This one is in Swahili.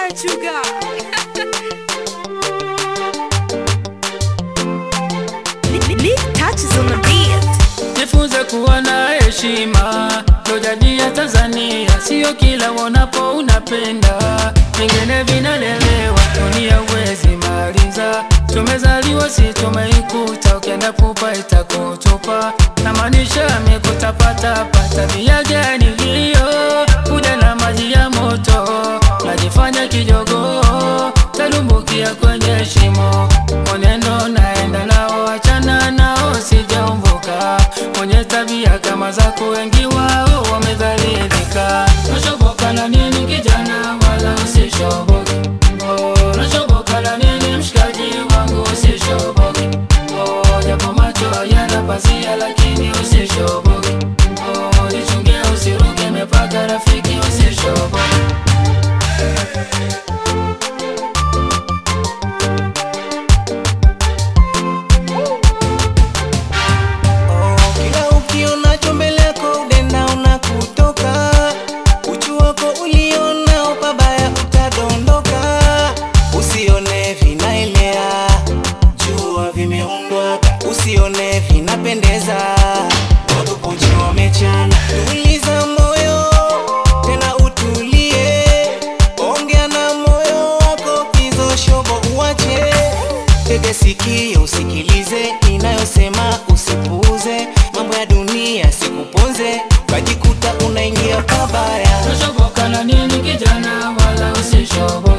Portugal. Lee touches on the beat. Jifunze kuwa na heshima, ndo jadi ya Tanzania. Sio kila wonapo unapenda, vingine vinalelewa. Dunia uwezi maliza, tumezaliwa si tumeikuta. Ukienda pupa itakutupa, na maanisha mikutapatapa. Tabia gani hiyo? Kuja na maji ya moto, najifanya kijogo, talumbukia kwenye shimo. Mwenendo naenda nao, achana nao, sijaumbuka mwenye tabia kama zako, wengi wao wamedhalilika. Nashoboka na nini kijana, wala usishoboke. Oh, nashoboka na nini mshikaji wangu, usishoboke. Oh, japo macho yana pazia, lakini usishoboke. Oh, jichunge usiruke mipaka, rafiki, usishoboke. Oh, kila ukionacho mbele yako udenda unakutoka, uchu wako ulionao pabaya utadondoka. Usione vinaelea, jua vimeundwa, usione vinapendeza, watu pochi wamechana. Tuliza moyo tena utulie, ongea na moyo wako, hizo shobo uache. Tege sikio usikilize inayosema, usipuuze mambo ya dunia, sikuponze ukajikuta unaingia pabaya. Nashoboka na nini kijana, wala usishoboke.